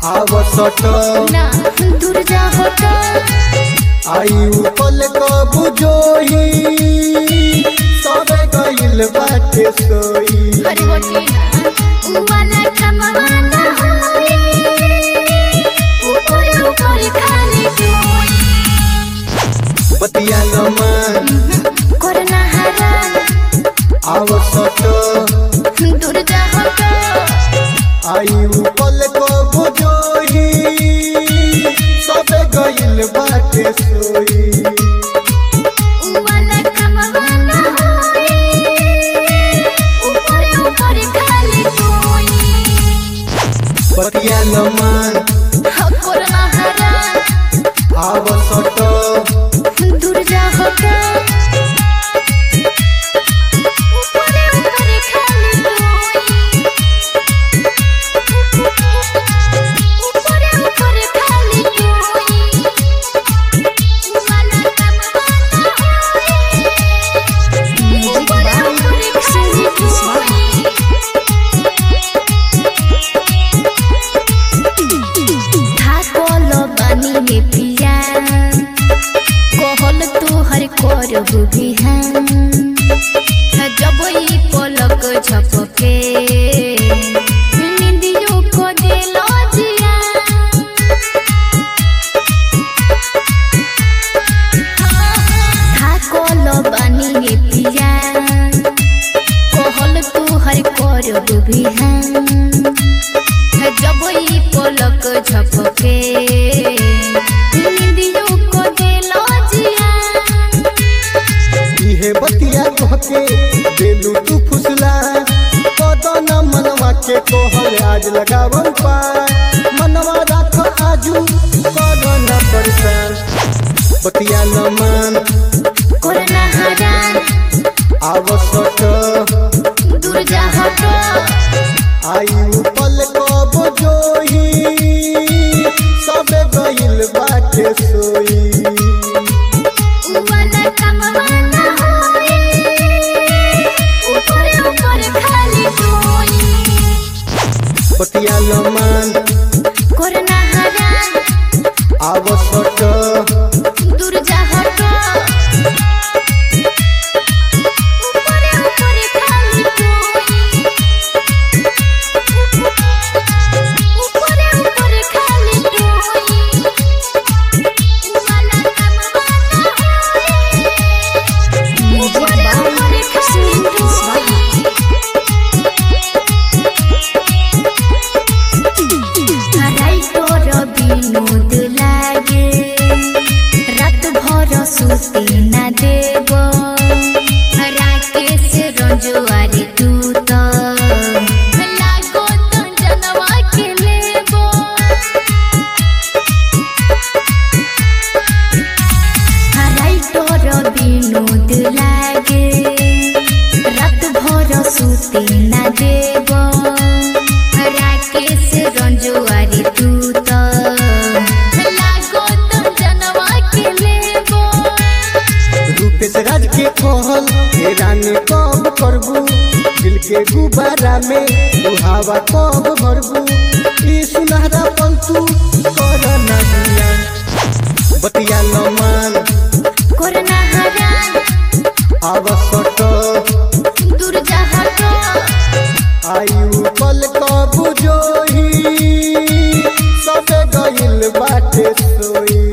आवसट ना दूर जा होता आयु पल कबू जोही सबे गइल बाटे सोई अरे होती ना उ वाला कमवाना होई ऊपर ऊपर खाली जोई बतिया लमान करना हरान आवसट दूर जा होता आयु पल कबू जोही सबे गइल बाटे सोई उ वाला कमवाना होई ऊपर ऊपर खाली जोई बतिया लमान करना हरान आवसट दूर जा होता ऊपर ऊपर खाली जोई ऊपर ऊपर खाली जोई वाला कमवाना होई ऊपर ऊपर खाली जोई थाकल बानी में पिया कहल तोहर करब बिहान जब ई पलक झपके निंदियो को दिल जिया थाकल बानी में पिया कहल तोहर करब बिहान जब ई पलक झपके निंदियो को दिल जिया इहे बतिया कहके देलू तू फुसला कदन मनवा के कोहल आज लगावन पा मनवा राख आजू कदन परेशान बतिया लमान करना हरान आवसट दूर जा हटो आयु पल कब जोही सबे गइल बाटे सोई वाला कमवाना होई ऊपर ऊपर खाली जोई बतिया लमान करना हरान आवसट दूर जा हटो ऊपर ऊपर खाली जोई ऊपर ऊपर खाली जोई वाला कमवाना होई ऊपर ऊपर खाली जोई हराई तोर विनोद लागे रात भर सुते ना देव राकेश रंजुआरी तू तो लागो तो जनवा के लेबो हराई तोर विनोद लागे रात भर सुते ना देव राकेश रंजुआरी तू तो लागो तो जनवा के लेबो रूपेश राज के कहल हे रानी कब करबू दिल के गुब्बारा में तू हवा कब भरबू ई सुनहरा पंतु कर ना दिया बतिया लमान करना हरान आवसट दूर जा हटो आयु पल कब जोही सबे गइल बाटे सोई